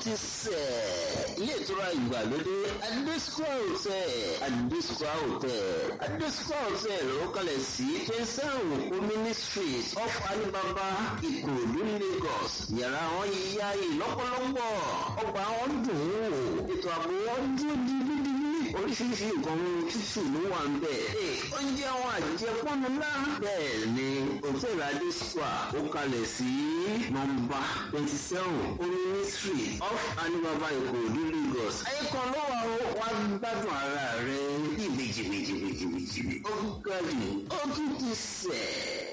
ti sẹ̀ ilé ìtura ìgbàlódé adesua hotel adesua hotel adesua hotel ló kalẹ̀ sí twenty seven omini street off alibaba ìkòròdú lagos yàrá wọn yíyá yìí lọ́pọ̀lọpọ̀ ọgbà wọn dùn ún wò ètò ààbò wọn dúró dídídí oríṣiríṣi nǹkan tútù ló wà ń bẹ̀. oúnjẹ àwọn àjẹpọ́nu ńlá bẹ́ẹ̀ ni hòtẹ́ẹ̀lì adesua ó kalẹ̀ sí nọmba twenty seven omini street off alibaba ìkòròdú lagos. ayékan ló wà ó wá gbádùn ara rẹ bí méjì méjì méjì méjì ó gbádùn ó tún ti sẹ̀.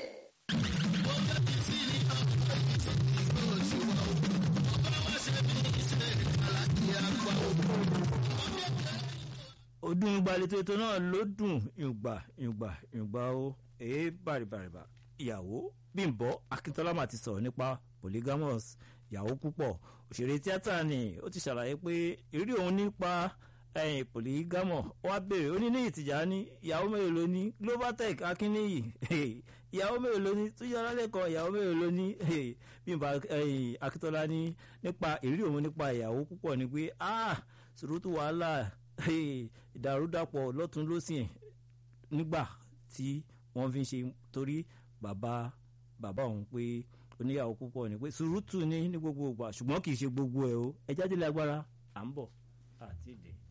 ọdún ìgbàlejò ètò náà ló dùn ìgbà ìgbà ìgbà ó èé bàrìbàrìbà ìyàwó bímbọ akíntọ́lá mà ti sọ̀rọ̀ nípa polygamous ìyàwó púpọ̀ òṣèré tíátà ni ó ti ṣàlàyé pé ìrírí òun nípa ẹ̀yìn polygamous wá béèrè ó ní ní ìtìjà ní ìyàwó mélòó ló ní globaltech akínníyì ìyàwó mélòó ló ní túnjọ́lá lẹ́kọ̀ọ́ ìyàwó mélòó ló ní bímbọ akíntọ́lá ní nípa ìrírí òun nípa ìyàwó púpọ̀ ni pé ah sùrùtù wàhálà ìdàrúdàpọ̀ lọ́tún lọ́sìn nígbà tí wọ́n fi ń ṣe torí bàbá bàbá òun pé oníyàwó púpọ̀ ni pé sùúrùtù ní ní gbogbo ìgbà ṣùgbọ́n kì í ṣe gbogbo ẹ̀ o ẹ jáde lágbára à ń bọ̀ àti ìdè.